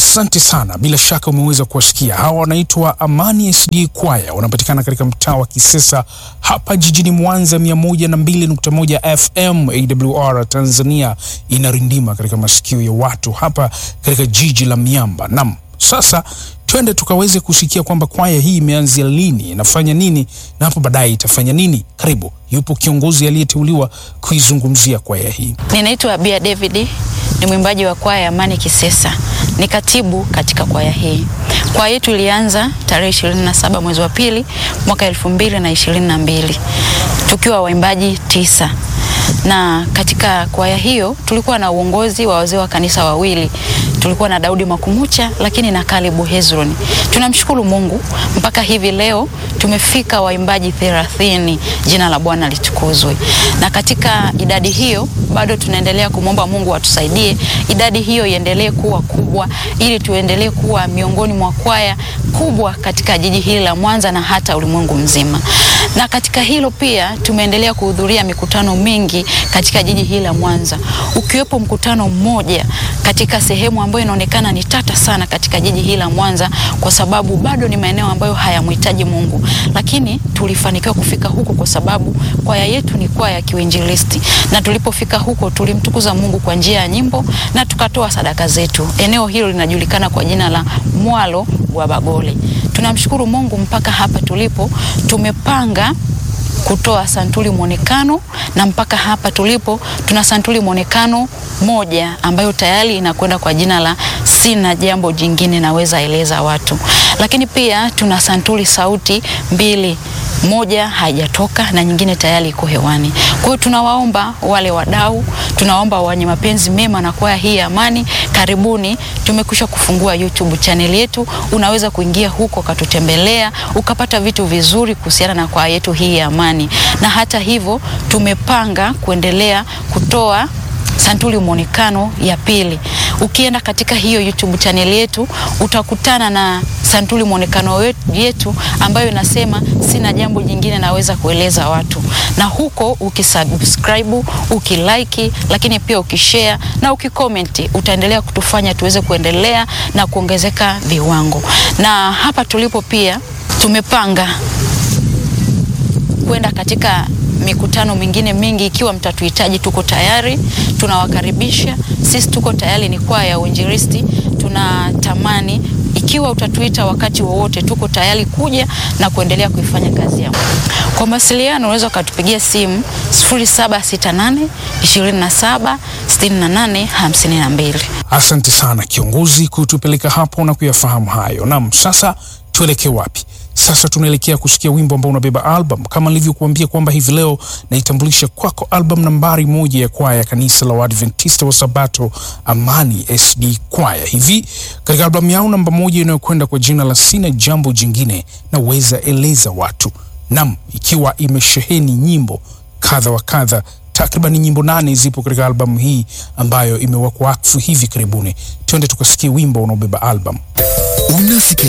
Asante sana, bila shaka umeweza kuwasikia hawa. Wanaitwa Amani SD Kwaya, wanapatikana katika mtaa wa Kisesa hapa jijini Mwanza, 102.1 FM AWR Tanzania inarindima katika masikio ya watu hapa katika jiji la miamba. Nam, sasa twende tukaweze kusikia kwamba kwaya hii imeanzia lini, inafanya nini na hapo baadaye itafanya nini. Karibu, yupo kiongozi aliyeteuliwa kuizungumzia kwaya hii. Ninaitwa Bia David, ni mwimbaji wa kwaya ya Amani Kisesa, ni katibu katika kwaya hii. Kwaya yetu ilianza tarehe 27 mwezi wa pili mwaka 2022 tukiwa waimbaji tisa, na katika kwaya hiyo tulikuwa na uongozi wa wazee wa kanisa wawili tulikuwa na Daudi Makumucha lakini na Kalebu Hezron. Tunamshukuru Mungu mpaka hivi leo tumefika waimbaji thelathini. Jina la Bwana litukuzwe. Na katika idadi hiyo bado tunaendelea kumwomba Mungu atusaidie idadi hiyo iendelee kuwa kubwa, ili tuendelee kuwa miongoni mwa kwaya kubwa katika jiji hili la Mwanza na hata ulimwengu mzima. Na katika hilo pia tumeendelea kuhudhuria mikutano mingi katika jiji hili la Mwanza, ukiwepo mkutano mmoja katika sehemu ambayo inaonekana ni tata sana katika jiji hili la Mwanza, kwa sababu bado ni maeneo ambayo hayamhitaji Mungu, lakini tulifanikiwa kufika huko kwa sababu kwaya yetu ni kwaya ya kiuinjilisti, na tulipofika huko tulimtukuza Mungu kwa njia ya nyimbo na tukatoa sadaka zetu. Eneo hilo linajulikana kwa jina la Mwalo wa Bagole. Tunamshukuru Mungu mpaka hapa tulipo tumepanga kutoa santuri mwonekano na mpaka hapa tulipo tuna santuri mwonekano moja ambayo tayari inakwenda kwa jina la sina jambo jingine naweza eleza watu, lakini pia tuna santuri sauti mbili moja haijatoka na nyingine tayari iko hewani. Kwa hiyo tunawaomba wale wadau, tunawaomba wenye mapenzi mema na kwaya hii ya Amani, karibuni. Tumekwisha kufungua YouTube channel yetu, unaweza kuingia huko katutembelea ukapata vitu vizuri kuhusiana na kwaya yetu hii ya Amani, na hata hivyo tumepanga kuendelea kutoa santuri mwonekano ya pili. Ukienda katika hiyo YouTube channel yetu utakutana na santuri mwonekano yetu ambayo inasema sina jambo jingine naweza kueleza watu, na huko ukisubscribe, ukilike, lakini pia ukishare na ukicomment, utaendelea kutufanya tuweze kuendelea na kuongezeka viwango. Na hapa tulipo pia tumepanga kwenda katika mikutano mingine mingi. Ikiwa mtatuhitaji, tuko tayari, tunawakaribisha. Sisi tuko tayari, ni kwaya ya uinjilisti. Tunatamani ikiwa utatuita wakati wowote, tuko tayari kuja na kuendelea kuifanya kazi ya Kwa mawasiliano unaweza ukatupigia simu 0768 27 68 52. Asante sana kiongozi kutupeleka hapo na kuyafahamu hayo. Naam, sasa tuelekee wapi? Sasa tunaelekea kusikia wimbo ambao unabeba album kama nilivyokuambia kwamba hivi leo naitambulisha kwako album nambari moja ya kwaya ya kanisa la Waadventista wa Sabato Amani SD Kwaya. Hivi katika albamu yao namba moja inayokwenda kwa jina la Sina Jambo Jingine Naweza Eleza Watu, nam ikiwa imesheheni nyimbo kadha wa kadha takriban nyimbo nane zipo katika albamu hii ambayo imewekwa wakfu hivi karibuni. Twende tukasikie wimbo unaobeba albamu. Unasikiliza